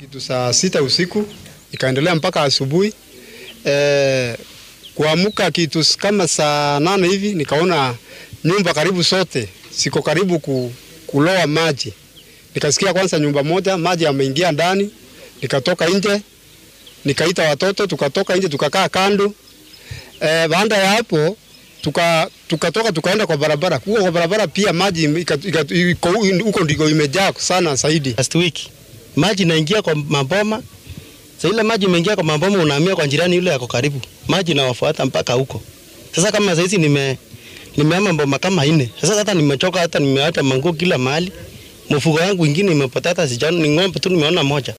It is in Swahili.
kitu saa sita usiku ikaendelea mpaka asubuhi. E, kuamka kitu kama saa nane hivi nikaona nyumba karibu sote siko karibu ku, kuloa maji. Nikasikia kwanza nyumba moja maji yameingia ndani, nikatoka nje nikaita watoto tukatoka nje tukakaa kando. E, baada ya hapo tuka tukatoka tukaenda kwa barabara. Huko kwa barabara pia maji huko ndiko imejaa sana zaidi. Last week maji inaingia kwa maboma. Sasa ile maji imeingia kwa maboma, unahamia kwa jirani yule yako karibu, maji inawafuata mpaka huko. Sasa kama sasa hizi nime nimehama mboma kama nne. Sasa hata nimechoka, hata nimeacha manguo kila mahali. Mfugo wangu wengine imepotea, hata sijaona, ni ng'ombe tu nimeona moja.